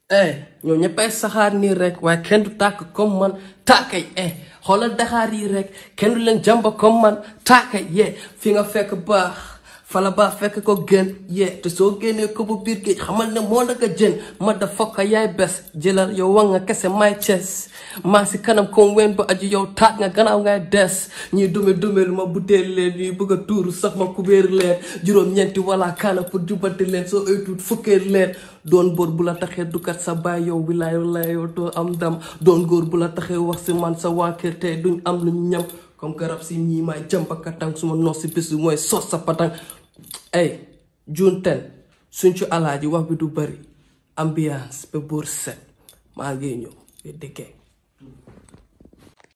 eh ñoo ñëppay saxaar nii rek waaye kenn du tàkk comme man tàkkay eh xoolal daxaar yi rek kenn du leen jàmba comme man tàkkay yee fi nga fekk baax fala baax fekk ko gën yee te soo génnee ko bu biir géej xamal ne moo naka jën ma da fokka yaay bes jëlal yow wax nga kese may ces maa si kanam comme wen ba aju yow taat nga gannaaw ngay des ñuy dume dumelu ma butéel leen ñuy bëgg a tuuru sax ma kubéer leen juróom-ñeenti wala kaana pour jubati leen soo ay tuut fukkee leen doon góor bu la taxee dukat sa baay yow bi laay laay yow doo am dam doon góor bu la taxee wax si man sa waa kër tey duñ am lu ñu ñam comme garab si ñii maay jàmpakatang suma nos si bés bi mooy sos sa patang ay june ten suñ ci alaaji wax bi du bari ambiance ba buur set maa ngi ñëw ba dëkkee